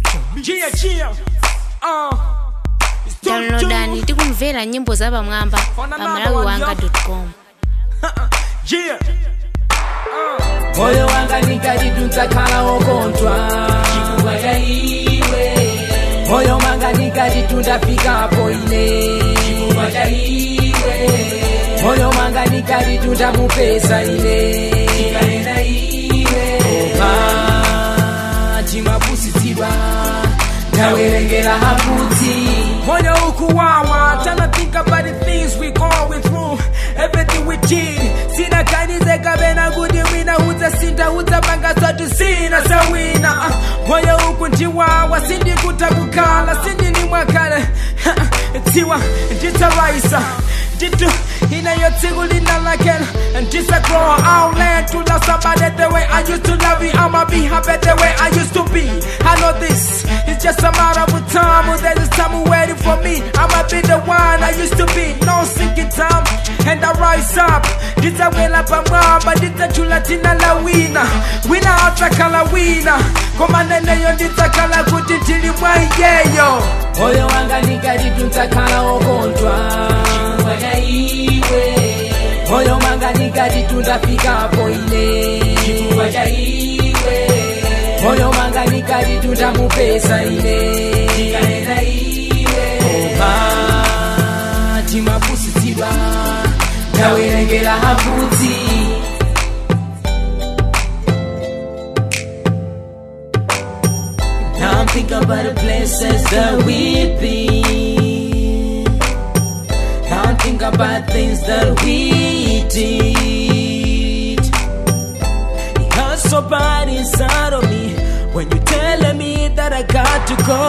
Gia, Gia. Uh. It's too, downloadani tikumvera nyimbo za pamwamba pa malawiwanga.com Gia. moyo wanga nikalitunza kala okontwa chifukwa cha iwe moyo wanga nikalitunda fikapo ine chifukwa cha iwe moyo wanga nikalitunda mupesa ine chikalenda iwe opa chimapusitsidwa ndawerengera haputsi Moyo ukuwawa, tryna think about the things we going through, everything we did. Sina kanize kabena kuti wina udzasinda udzapanga zwatu sina sawina. Ah, Moyo uku ndiwawa, sindikuta kukhala, sindini mwakale. Tsiwa, nditaraisa, nditu inayo tsiku linalakela. Ndisagrow, I'll learn to love somebody the way I used to love you. I'ma be happy the way I used to be. I know this, it's just a matter of time. Oh, There's a time waiting for me. I'ma be the one I used to be. No sinking time, and I rise up. Nditawela pamwamba, nditachula tina la wina. Wina atakala wina. Koma neneyo nditakala kuti ndili mwa iyeyo. moyo wanga nikalitunza kala okontwa chifukwa cha iwe moyo wanga nikalitunda fikapo ine chifukwa cha iwe moyo wanga nikalitunda mupesa ine chikalenda iwe opa chimapusitsidwa ndawerengera haputsi Now I'm thinking about the places that we've been. Now I'm thinking about things that we did. It hurts so bad inside of me when you're telling me that I got to go.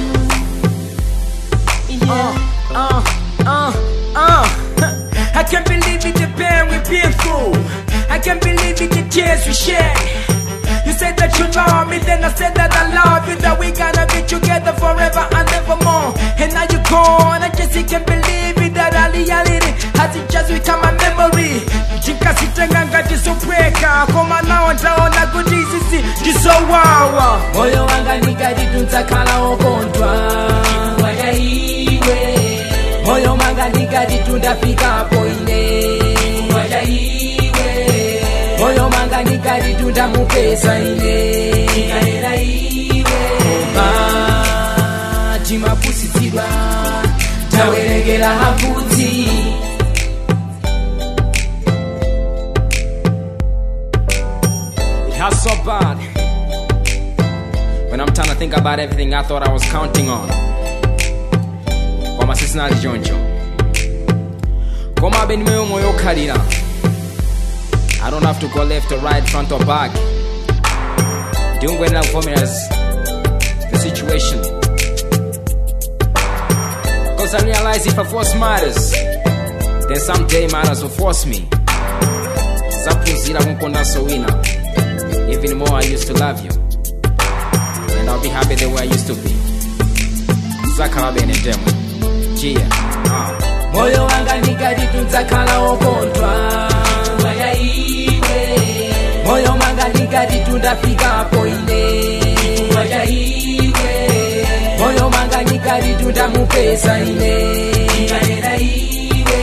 Uh, uh, uh, uh. I can't believe it, the pain we've been through. I can't believe it, the tears we shed. You said that you love me, then I said that I love you, that we gonna be together forever and evermore. And now you're gone, I just can't believe it, that I reality has it just become a memory. Jikasitenga ngati sobreka, koma nao ndaona kuti sisi ndisowawa. moyo wanga nikalitunza kala okontwa chifukwa cha iwe moyo wanga nikalitunda fikapo ine chifukwa cha iwe moyo wanga nikalitunda mupesa ine chikalera iwe opa chimapusitsidwa ndawerengera haputsi It hurts so bad. When I'm trying to think about everything I thought I was counting on. Koma sisinali choncho. Koma abe nimeyo moyo okhalira. I don't have to go left or right, front or back. Ndingwendera kuvomereza the situation. Cause I realize if I force matters, then someday matters will force me. Zaphunzira kunkondanso wina. Even more, I used to love you. And I'll be happy the way I used to be. Zakhala bene ndemwe. Chia. Ah. moyo wanga nikalitunza kala okontwa chifukwa cha iwe moyo wanga nikalitunda fikapo ine chifukwa cha iwe moyo wanga nikalitunda mupesa ine chikalera iwe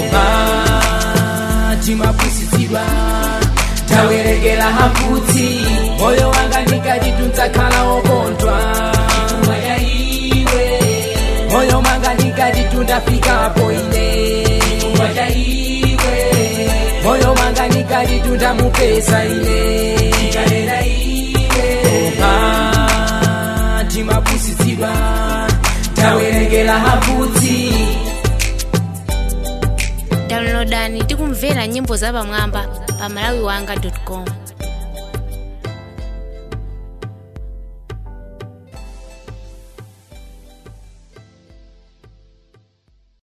opa chimapusitsidwa ndawerengera haputsi moyo wanga nikalitunza kala okontwa chifukwa cha iwe moyo wanga nikalitunda fikapo ine chifukwa cha iwe moyo wanga nikalitunda mupesa ine chikalera iwe opa chimapusitsidwa ndawerengera haputsi downloadani tikumvera nyimbo za pamwamba pa malawiwanga.com